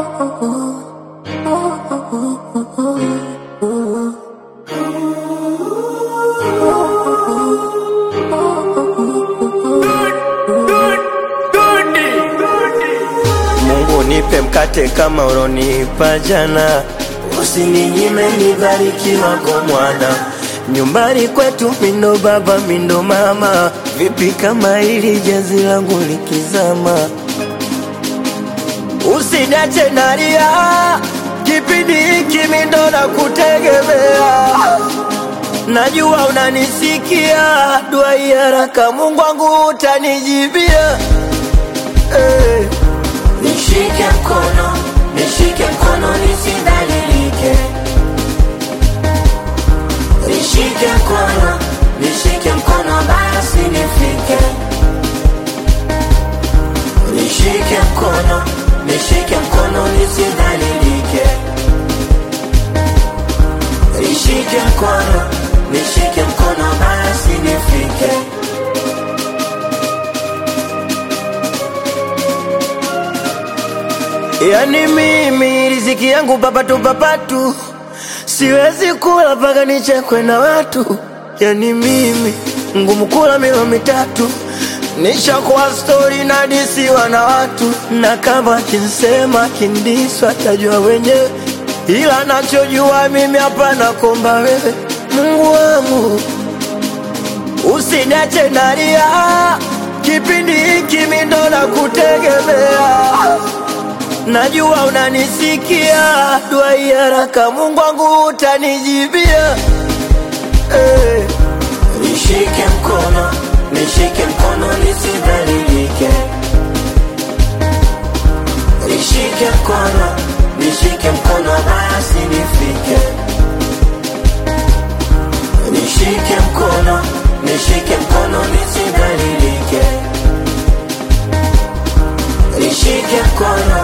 Mungu nipe mkate kama ulonipa jana, usininyime nibarikiwa kwa mwana. Nyumbani kwetu mindo baba mindo mama, vipi kama hili jazi langu likizama? Usiniache nalia, kipindi hiki mindo na kutegemea Najua unanisikia, dua hii haraka Mungu wangu utanijibia hey. Nishike mkono, nishike mkono nisidhalilike. Nishike mkono, nishike mkono basi nifike. Nishike mkono, nishike mkono nisidhalilike. Nishike mkono, nishike mkono basi nifike. Yani mimi riziki yangu papatu papatu, siwezi kula mpaka nichekwe na watu. Yani mimi ngumu kula milo mitatu, nishakuwa stori na disiwa na watu, na kama kinsema kindiswa tajua wenyewe, ila nachojua mimi hapana komba wewe Mungu wangu usiniache nalia, kipindi hiki mimi ndo nakutegemea Najua unanisikia, dua hii haraka Mungu wangu utanijibia hey. Nishike mkono, nishike mkono nisidhalilike. Nishike mkono, nishike mkono basi nifike. Nishike mkono, nishike mkono nisidhalilike. Nishike mkono,